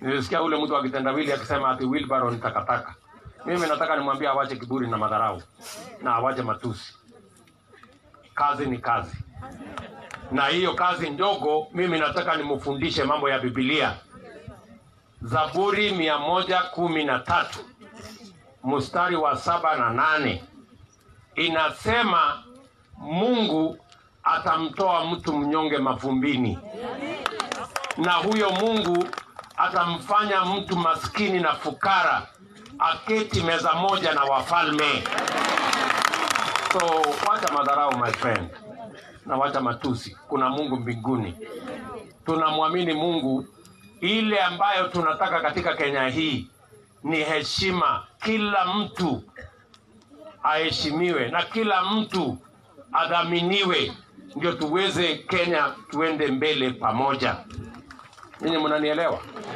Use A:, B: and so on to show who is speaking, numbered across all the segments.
A: Nilisikia ule mtu wa kitendawili akisema ati wheelbarrow ni takataka. Mimi nataka nimwambie awache kiburi na madharau na awache matusi. Kazi ni kazi, na hiyo kazi ndogo, mimi nataka nimufundishe mambo ya Biblia. Zaburi mia moja kumi na tatu mstari wa saba na nane inasema Mungu atamtoa mtu mnyonge mavumbini, na huyo Mungu atamfanya mtu maskini na fukara aketi meza moja na wafalme. So wacha madharau my friend, na wacha matusi. Kuna Mungu mbinguni, tunamwamini Mungu. Ile ambayo tunataka katika Kenya hii ni heshima, kila mtu aheshimiwe na kila mtu adhaminiwe, ndio tuweze Kenya tuende mbele pamoja. Ninyi mnanielewa?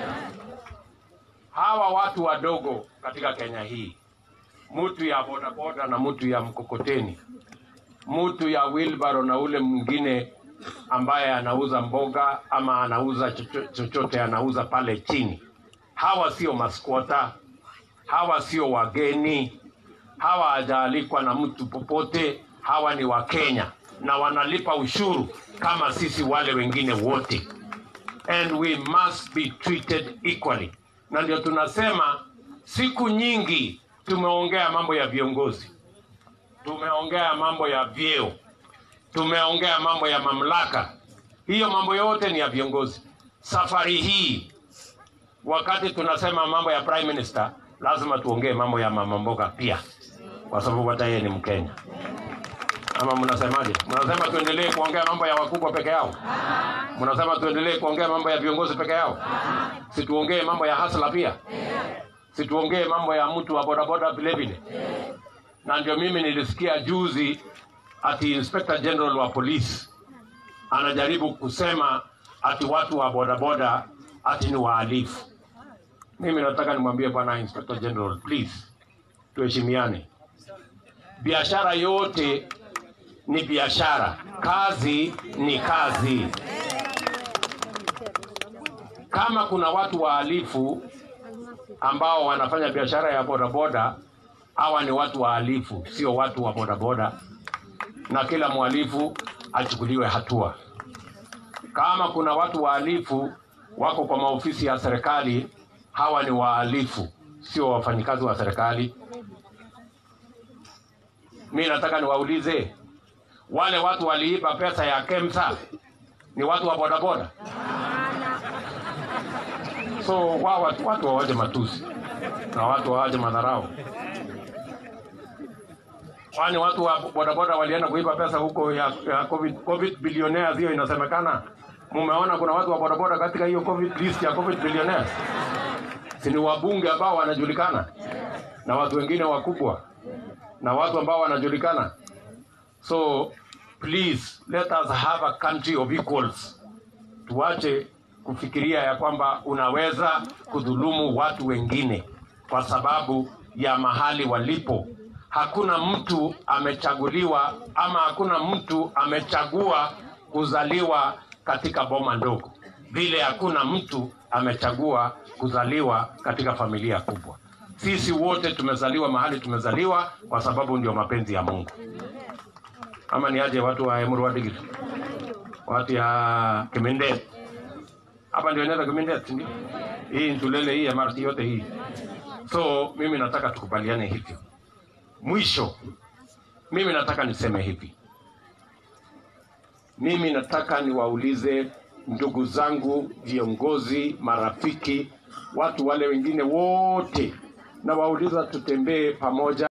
A: Hawa watu wadogo katika Kenya hii, mtu ya bodaboda na mtu ya mkokoteni, mtu ya wheelbarrow na ule mwingine ambaye anauza mboga ama anauza chocho- chochote anauza pale chini, hawa sio maskwota, hawa sio wageni, hawa hajaalikwa na mtu popote. Hawa ni Wakenya na wanalipa ushuru kama sisi wale wengine wote, and we must be treated equally. Na ndio tunasema siku nyingi tumeongea mambo ya viongozi, tumeongea mambo ya vyeo, tumeongea mambo ya mamlaka. Hiyo mambo yote ni ya viongozi. Safari hii wakati tunasema mambo ya prime minister, lazima tuongee mambo ya mama mboga pia, kwa sababu hata yeye ni Mkenya. Ama mnasemaje? Mnasema tuendelee kuongea mambo ya wakubwa peke yao? Mnasema tuendelee kuongea mambo ya viongozi peke yao? Situongee mambo ya hasla pia? Situongee mambo ya mtu wa bodaboda vile vile? Na ndio mimi nilisikia juzi ati Inspector General wa polisi anajaribu kusema ati watu wa bodaboda ati ni wahalifu. Mimi nataka nimwambie bwana Inspector General, please tuheshimiane. Biashara yote ni biashara, kazi ni kazi. Kama kuna watu wahalifu ambao wanafanya biashara ya bodaboda, hawa ni watu wahalifu, sio watu wa bodaboda, na kila mhalifu achukuliwe hatua. Kama kuna watu wahalifu wako kwa maofisi ya serikali, hawa ni wahalifu, sio wafanyikazi wa serikali. Mi nataka niwaulize wale watu waliiba pesa ya KEMSA ni watu wa bodaboda? So wao watu, watu wawaje matusi na watu wawaje madharau, kwani watu wa bodaboda walienda kuiba pesa huko ya, ya COVID, COVID billionaires, hiyo inasemekana. Mumeona kuna watu wa bodaboda katika hiyo COVID list ya COVID billionaires, si ni wabunge ambao wanajulikana na watu wengine wakubwa na watu ambao wanajulikana. So please let us have a country of equals. Tuache kufikiria ya kwamba unaweza kudhulumu watu wengine kwa sababu ya mahali walipo. Hakuna mtu amechaguliwa ama hakuna mtu amechagua kuzaliwa katika boma ndogo, vile hakuna mtu amechagua kuzaliwa katika familia kubwa. Sisi wote tumezaliwa mahali tumezaliwa kwa sababu ndio mapenzi ya Mungu. Ama ni aje watu wa Emuru Wadigiri, watu ya Kimindet hapa ndio inaenda Kimindet, ndio hii Ntulele, hii MRT yote hii. So mimi nataka tukubaliane hivyo. Mwisho, mimi nataka niseme hivi, mimi nataka niwaulize ndugu zangu, viongozi, marafiki, watu wale wengine wote, na wauliza tutembee pamoja.